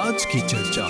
आज की चर्चा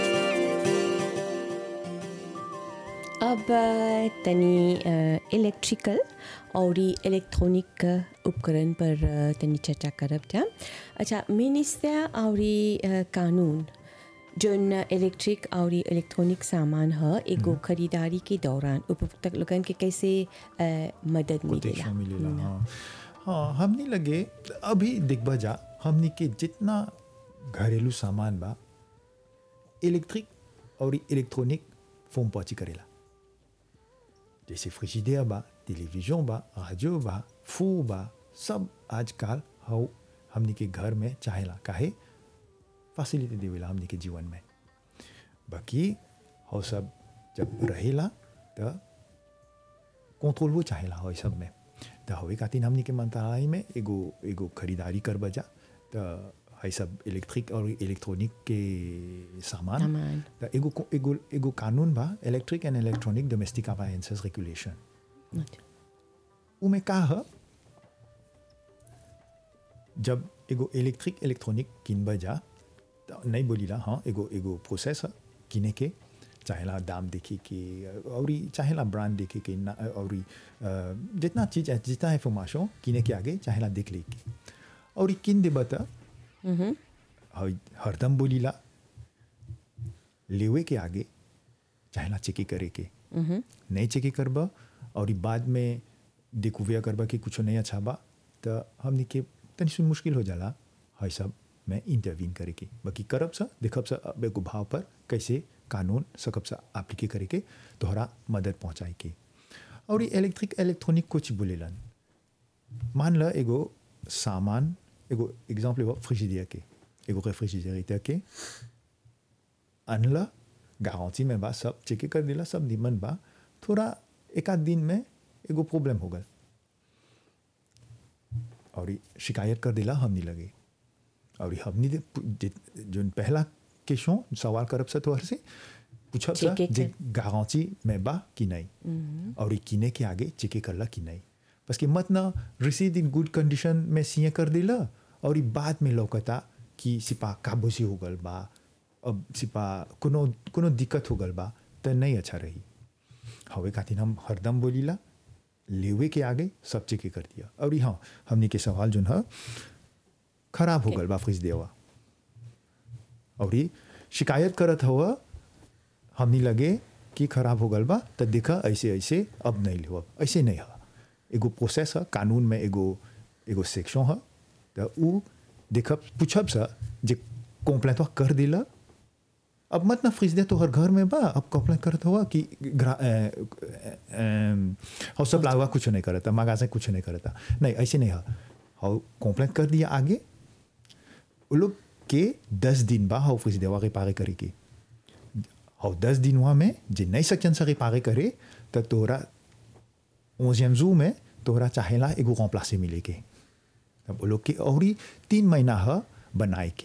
अब अ, तनी इलेक्ट्रिकल और इलेक्ट्रॉनिक उपकरण पर अ, तनी चर्चा करब जा अच्छा मिनिस्टर और कानून जोन इलेक्ट्रिक और इलेक्ट्रॉनिक सामान ह एगो खरीदारी के दौरान उपभोक्ता लोगन के कैसे अ, मदद मिलेला कोटेशन मिलेला हाँ हाँ हमने लगे अभी देखबा जा हमने के जितना घरेलू सामान बा इलेक्ट्रिक और इलेक्ट्रॉनिक फोम पहुंची करेला जैसे फ्रिजिडेयर बा टेलीविजन बा रेडियो बा फोन बा सब आजकल हाउ हमने के घर में चाहेला काहे फैसिलिटी देवेला हमने के जीवन में बाकी हाउ सब जब रहेला तो कंट्रोल वो चाहेला हो सब में त हवे खातिर हमनी के मंत्रालय में एगो एगो खरीदारी कर बजा त है सब इलेक्ट्रिक और इलेक्ट्रॉनिक के सामान सामान। त एगो एगो एगो कानून बा electric and electronic domestic appliances regulation उमे का ह जब एगो इलेक्ट्रिक इलेक्ट्रॉनिक किनबा जा त नहीं बोलीला हाँ एगो एगो प्रोसेस है किने के चाहेला दाम देखे के और चाहेला ब्रांड देखे के ना और जितना चीज है जितना इंफॉर्मेशन किने के आगे चाहेला देख ले के और किन देबा त हई- हरदम बोलीला लेवे के आगे चाहेला चेकी करे के नहीं चेकी करबा और बाद में डिकोविया करबा कि कुछ नहीं अच्छा बा तो हमने के तनी सुन मुश्किल हो जाला है सब में इंटरवीन करे के बाकी करब सा देखब सा अब एगो भाव पर कैसे कानून सकब सा एप्लीके करे के तोहरा मदद पहुंचाए के और ये इलेक्ट्रिक इलेक्ट्रॉनिक कुछ बोलेलन मान ल एगो सामान एगो एग्जाम्पल एगो फ्रिजिडियर के एगो रेफ्रिजरेटर के अनला गारंटी में बा सब चेक कर दिला सब निमन बा थोड़ा एक आध दिन में एगो प्रॉब्लम हो गल और ई शिकायत कर दिला हमनी लगे और ई हमनी दे जे- जोन पहला क्वेश्चन सवाल करब से तोहर से पूछब सा चेके जे कर- गारंटी में बा कि नहीं और ई किने के आगे चेके करला कि नहीं बस कि मत ना रिसीव इन गुड कंडीशन में सीए कर दिला और ई बाद में लौकता कि सिपा काबूसी हो गल बा अब सिपा कोनो कोनो दिक्कत हो गल बा तो नहीं अच्छा रही हवे खातिर हम हरदम बोलीला लेवे के आगे सब चेक कर दिया और ई हाँ हमने के सवाल जोन है खराब हो गल बा फ्रिज देवा और ई शिकायत करत हुआ हमनी लगे कि खराब हो गल बा तो देखा ऐसे ऐसे अब नहीं ले ऐसे नहीं है एगो प्रोसेस है कानून में एगो एगो सेक्शन है तो उ देखब पूछब सा जे कंप्लेंट कर दिला अब मत ना फ्रिज दे तो हर घर में बा अब कंप्लेंट करत हुआ कि ग्रा- अ, अ, अ, हाउ सब लावा कुछ नहीं करता मगा से कुछ नहीं करता नहीं ऐसे नहीं है हाउ कंप्लेंट कर दिया आगे वो लोग के दस दिन बा हाउ फ्रिज देवा रिपारे करे के हाउ दस दिन हुआ में जे नहीं सकन से रिपारे करे तो तोरा ओजियम जू में तोरा चाहेला एगो कॉम्प्लासे मिले के तब वो लोग के और ही तीन महीना है बनाए के